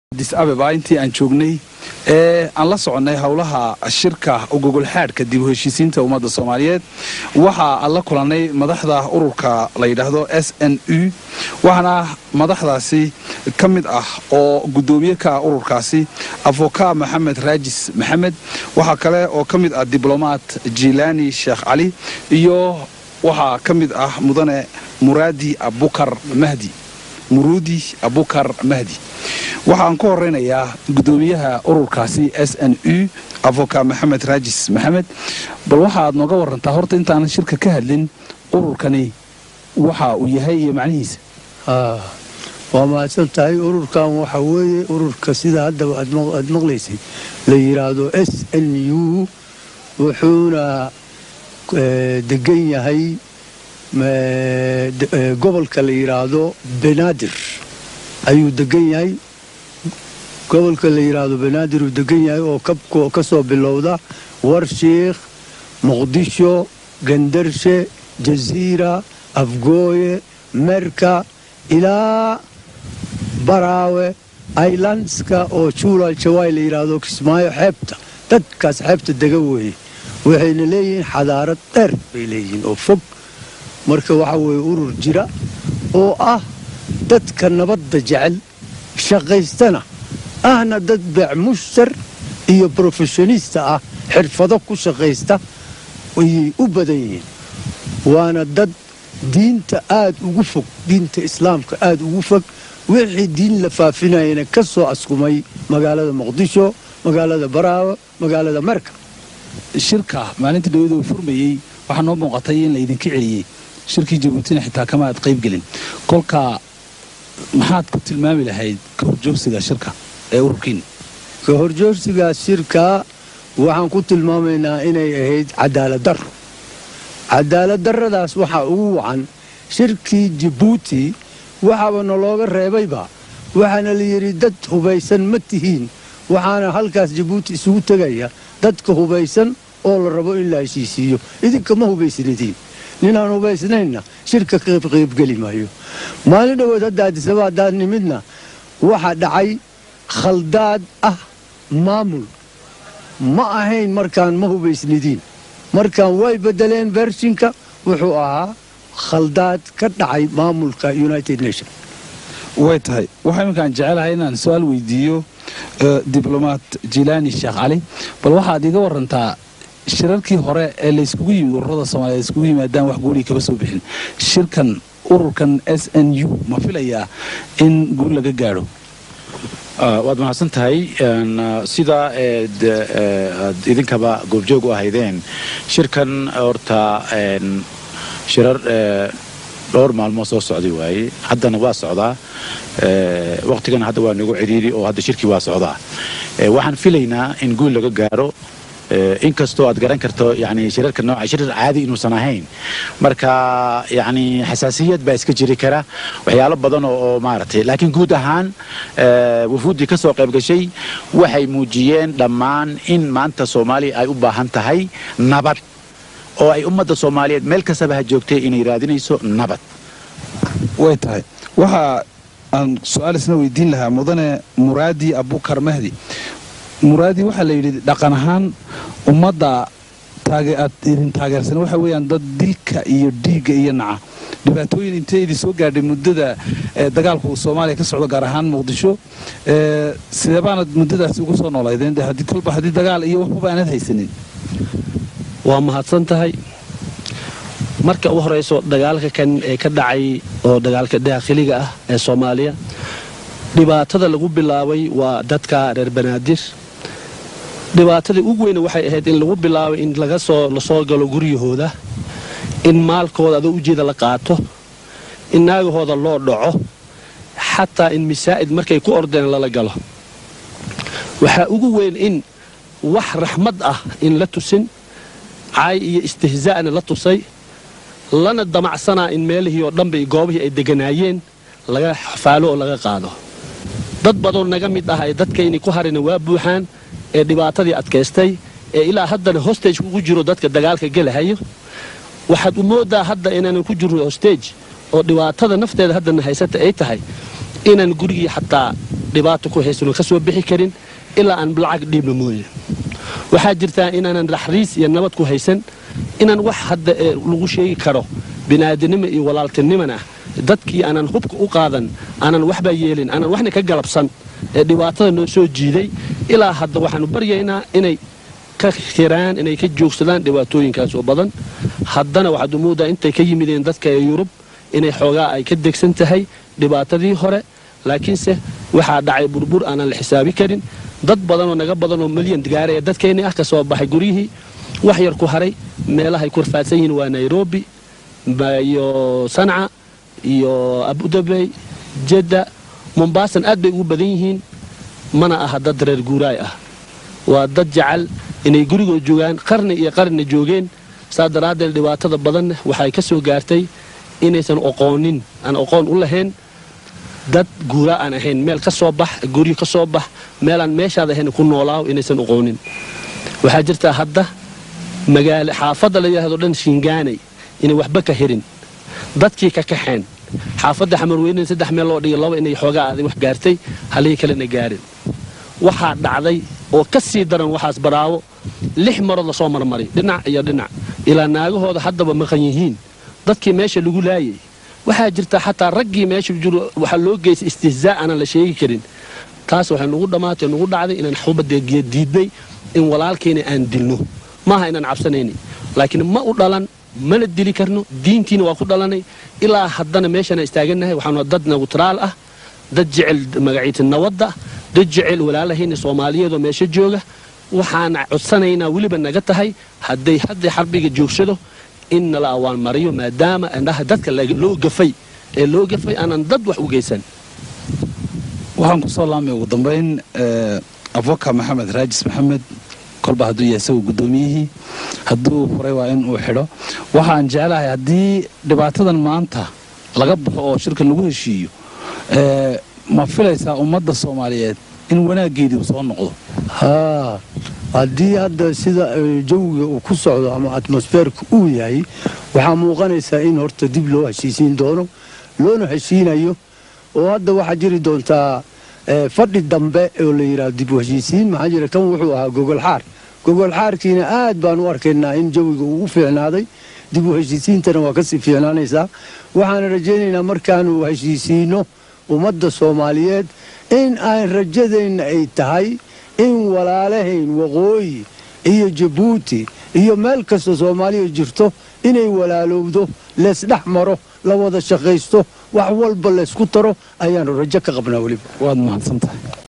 adis abeba intii aan joognay ee aan la soconnay howlaha shirka gogolxaadhka dib u heshiisiinta ummadda soomaaliyeed waxa aan la kulannay madaxda ururka la yidhaahdo s n u waxaana madaxdaasi ka mid ah oo guddoomiye ka ah ururkaasi afoka maxamed raajis maxamed waxaa kale oo ka mid ah diblomaat jilaani sheekh cali iyo waxaa ka mid ah mudane muraadi abukar mahdi muruudi abukar mahdi waxaan ku horeynayaa guddoomiyaha ururkaasi s n u avoka maxamed raajis maxamed bal waxaad nooga warantaa horta intaanan shirka ka hadlin ururkani waxa uu yahay iyo macnihiisa waa mahadsan tahay ururkan waxa weeye ururka sida haddaba aad maqlaysay la yidhaahdo s n u wuxuuna degan yahay gobolka la yidhaahdo banaadir ayuu degan yahay gobolka la yidhaahdo banaadir uu degan yahay oo ka soo bilowda warshiikh muqdisho gandarshe jasiira afgooye merka ilaa baraawe ailandska oo juulal jawaay la yidhaahdo kismaayo xeebta dadkaas xeebta dega weeye waxayna leeyihiin xadaarad dheer bay leeyihiin oo fog marka waxa weeye urur jira oo ah dadka nabadda jecel shaqaystana ahna dad beec mushtar iyo brofeshonista ah xirfado ku shaqaysta ayay u badan yihiin waana dad diinta aad ugu fog diinta islaamka aad ugu fog wixii diin la faafinayana ka soo askumay magaalada muqdisho magaalada baraawe magaalada marka shirka maalinta dhawada uu furmayey waxaa noo muuqatay in laydinka celiyey shirkii jabuutina xitaa kama aad qaybgelin kolka maxaad ku tilmaami lahayd ka horjoogsiga shirka ee ururkiina ka horjoogsigaa shirka waxaan ku tilmaamaynaa inay ahayd cadaalad darro cadaalad darradaas waxaa ugu wacan shirkii jabuuti waxaaba nalooga reebayba waxaana la yidhi dad hubaysan ma tihiin waxaana halkaas jabuuti isugu tegaya dadka hubaysan oo la rabo in la heshiisiiyo idinka ma hubaysnidiin ninaan hubaysnaynna shirka qaybgeli maayo maalin dhowood hadda adisaba haddaad nimidna waxa dhacay khaldaad ah maamul ma ahayn markaan ma hubaysnidiin markaan way beddeleen bershinka wuxuu ahaa khaldaad ka dhacay maamulka united nation way tahay waxaa iminkaan jecelahay inaan su-aal weydiiyo diblomaat jilaani sheekh cali bal waxaad iga warantaa shirarkii hore ee layskugu yimid ururada soomaliya iskugu yimaadaan wax guulii kama soo bixin shirkan ururkan s n u ma filayaa in guul laga gaadho waad mahadsan tahay sidaa aad idinkaba goobjoog u ahaydeen shirkan horta shirar dhowr maalmood soo socday waaye haddana waa socdaa waqtigana hadda waa nagu cidhiiri oo hadda shirkii waa socdaa waxaan filaynaa in guul laga gaaro inkastoo aad garan karto yani shirarka nooca shirar caadi inuusan ahayn marka yani xasaasiyad baa iska jiri kara waxyaalo badan oo maaragtay laakiin guud ahaan wufuuddii ka soo qayb gashay waxay muujiyeen dhammaan in maanta soomaaliya ay u baahan tahay nabad oo ay ummadda soomaaliyeed meel kastaba ha joogtay inay raadinayso nabad way tahay waxa aan su-aal isna weydiin lahaa mudane muraadi abukar mahdi muraadi waxaa la yidhi dhaqan ahaan ummadda aad idin taageersan waxa weeyaan dad dilka iyo dhiigga iyo naca dhibaatooyin intee idin soo gaadhay muddada dagaalku uu soomaaliya ka socdo gaar ahaan muqdisho sidee baanad muddadaasi ugu soo noolaydeen haddii kolba haddii dagaal iyo waxbaba aanad haysanin waa mahadsan tahay marka u horayso dagaalka kan ee ka dhacay oo dagaalka daakhiliga ah ee soomaaliya dhibaatada lagu bilaabay waa dadka reer banaadir dhibaatadii ugu weyne waxay ahayd in lagu bilaabay in laga soo lasoo galo guryahooda in maalkooda adoo ujeeda la qaato in naagahooda loo dhaco xataa in masaa'id markay ku ordeen lala galo waxaa ugu weyn in wax raxmad ah in la tusin caay iyo istihzaa'na la tusay lana damacsanaa in meelihii oo dhanba goobihii ay deganaayeen laga xafaalo oo laga qaado dad badoon naga mid ah ay dadkayni ku harina waa buuxaan ee dhibaatadii adkaystay ee ilaa haddana hostage ugu jiro dadka dagaalka gelahayo waxaad u mooddaa hadda inaanan ku jirno hostage oo dhibaatada nafteeda haddana haysata ay tahay inaan gurigii xataa dhibaato ku haysanoo ka soo bixi karin ilaa aan lacag dhiibno mooye waxaa jirtaa inaanan raxriis iyo nabad ku haysan inaan wax hadda ee lagu sheegi karo bini'aadanimo iyo walaaltinimana dadkii aanan hubka u qaadan aanan waxba yeelin aanan waxna ka galabsan ee dhibaatada noo soo jiiday ilaa hadda waxaanu baryaynaa inay ka xiraan inay ka joogsadaan dhibaatooyinkaas oo badan haddana waxaad umuudaa intay ka yimideen dadka ee yurub inay xoogaa ay ka degsan tahay dhibaatadii hore laakiinse waxaa dhacay burbur aanan la xisaabi karin dad badanoo naga badanoo milyan gaaraya dadkeennii ah ka soo baxay guryihii wax yar ku haray meelahay ku rafaadsan yihiin waa nairobi iyo sanca iyo abudabey jedda mombaasan aad bay ugu badan yihiin mana aha dad reer guuraay ah waa dad jecel inay gurigoo joogaan qarni iyo qarni joogeen saa daraaddeed dhibaatada badanna waxay ka soo gaartay inaysan oqoonin aan oqoon u lahayn dad guura aan ahayn meel ka soo bax guryo ka soo bax meelaan meeshaad ahayn ku noolaaw inaysan oqoonin waxaa jirtaa hadda magaalo xaafadda la yidhahdo dhan shingaanay inay waxba ka hirin dadkii ka kaxeen xaafadda xamarweynen saddex meel loo dhigay laba inay xoogaa aaday wax gaartay halihii kalena gaarin waxaa dhacday oo ka sii daran waxaas baraawo lix marood lasoo marmaray dhinac iyo dhinac ilaa naagahooda haddaba maqan yihiin dadkii meesha lagu laayay waxaa jirta xataa raggii meesha jiro waxaa loo geystay istihzaa aanan la sheegi karin taas waxay nugu dhammaatay nugu dhacday inaan xubadeegiya diidnay in walaalkeena aan dilno maaha inaan cabsanayni laakiin ma u dhalan mana dili karno diintiina waa ku dhalanay ilaa haddana meeshana istaagannahay waxaanu dad newtraal ah dad jecel magaciita nawadda dad jecel walaalahayna soomaaliyeedoo meesha jooga waxaan codsanaynaa weliba naga tahay hadday hadday xarbiga joogsado in nala awaan mariyo maadaama indhaha dadka loo gafay ee loo gafay aanan dad wax u geysan waxaan kusoo laamay ugu dambayn avoka maxamed raajis maxamed kolba hadduu yahay isagu guddoomiyihii hadduu furay waa in uu xidho waxaan jeclahay haddii dhibaatadan maanta laga baxo oo shirkan lagu heshiiyo ma filaysaa ummadda soomaaliyeed in wanaaggeedii uu soo noqdo haa haddii hadda sida jawiga uu ku socdo ama atmosfeerka uu yahay waxaa muuqanaysaa in horta dib loo heshiisiin doono loona heshiinayo oo hadda waxaa jiri doontaa fadhi dambe oo la yidhahdo dib u heshiisiin maxaa jira kan wuxuu ahaa gogolxaar gogolxaarkiina aad baan u arkaynaa in jawiga uu u fiicnaaday dib u heshiisiintana waa kasii fiicnaanaysaa waxaana rajaynaynaa markaanu heshiisiino ummadda soomaaliyeed in aan rajadeenna ay tahay in walaalahayn waqooyi iyo jabuuti iyo meel kasta soomaaliya jirto inay walaalowdo leesdhex maro la wada shaqaysto wax walba laysku taro ayaanu rajo ka qabnaa weliba waad mahadsan tahay